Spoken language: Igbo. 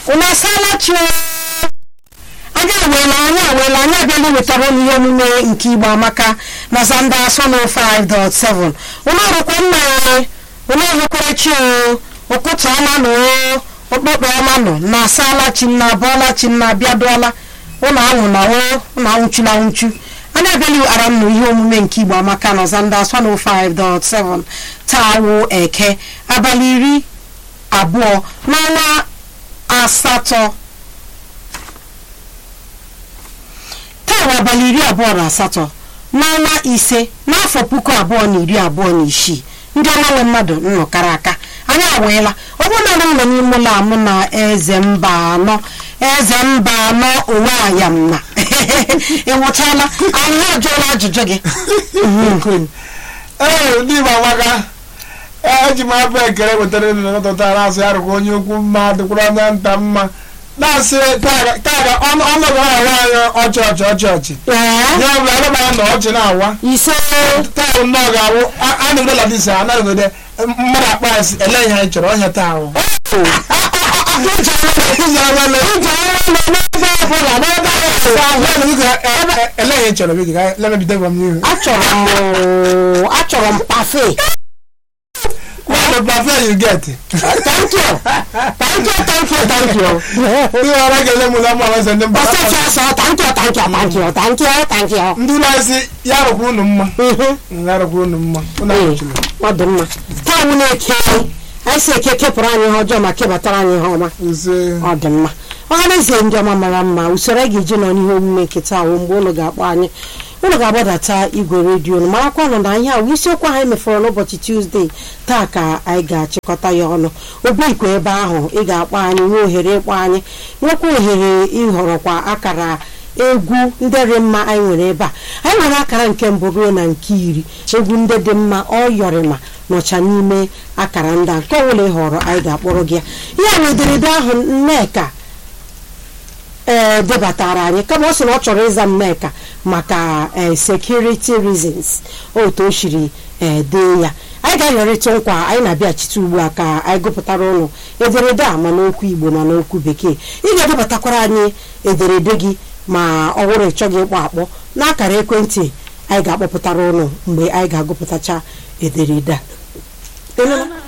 unu asaala chi anyị aweela anyị aweela anyị abịala iwetara unu ihe omume nke igbo amaka na zanda sono 5.7 unu ọrụkwa nna anyị unu ọrụkwara chi o ụkụtụ ọma nọ o okpokpo ọma nọ na asaala chi na abụọla chi na abịaduola ụnụ anwụ na o ụnụ anwụchula anwụchu anyị abịala ara nnụ ihe omume nke igbo amaka na zanda 105.7 taa wụ eke abalị iri abụọ n'ọnwa asatọ taa bụ abalị iri abụọ na asatọ n'ọnwa ise n'afọ puku abụọ na iri abụọ na isii ndị ọmanwe mmadụ nnọkara aka anyị aweela ọ bụrụ na m nọ n'ime ụlọ amụ na eze mba anọ eze mba anọ onwe ayam na ịnwụchala anyị ajụọla ajụjụ gị ee ndị igbo amaka eji m abụ ekele wetara elu n'ụtụtụ na-asị arụkwa onye ukwu mma dịkwara onye nta mma na-asị kaga ọnọdụ awa anyị ọchị ọchị ọchị ọchị ee ya bụ anụmanya na ọchị na-awa ise taa nnọọ ga-awụ a na-ede ladisa a na-ede mmadụ akpa asị ele ihe anyị chọrọ ọhịa taa ahụ ele ihe chọrọ biko ka lemebido gwa m n'ihu achọrọ m achọrọ m pafe What the buffet you get? thank you thank you thank you thank you Ndị ọrụ ga-ele mụ na mma ọzọ ndị mba ọsịsọ ọsọ thank you thank you thank you thank you thank you ndị na-esi ya rụkwa unu mma Mhm. ya rụkwa unu mma unu Ee, ahụchila ọ dị mma taa wụ na-eke anyị si eke kepụrụ anyị ihe ọjọọ ma kebatara anyị ihe ọma ise ọ dị mma ọhaneze ndị ọma mara mma usoro anyị ga-eji nọ n'ihe omume nke taa wụ mgbe ụlọ ga-akpọ anyị ụlọ ga-agbadata igwe redio nụ marakwanụ na ihe ahụ isiokwu anyị mefọrọ n'ụbọchị tuzdee taa ka anyị ga-achịkọta ya ọnụ obeikwe ebe ahụ ị ga-akpọ anyị nwee ohere ịkpọ anyị nwekwa ohere ịhọrọkwa akara egwu ndị dị mma anyị nwere ebe a anyị nwere akara nke mbụ ruo na nke iri egwu ndị dị mma ọ yọrịma nọcha n'ime akara ndị a nke ọbụla ị họrọ anyị ga-akpọrọ gị ya ihe na ederede ahụ nneka ee debatara anyị kama ọ sị na ọ chọrọ ịza nneka maka ee security reasons otu o shiri ee dee ya anyị ga-ayọrịta nkwa anyị na-abịachite ugbu a ka anyị gụpụtara ụnụ ederede a ma n'okwu igbo ma n'okwu bekee ị ga-edebatakwara anyị ederede gị ma ọ bụrụ ịchọghị ịkpọ akpọ n'akara ekwentị anyị ga-akpọpụtara ụnụ mgbe anyị ga-agụpụtacha ederede a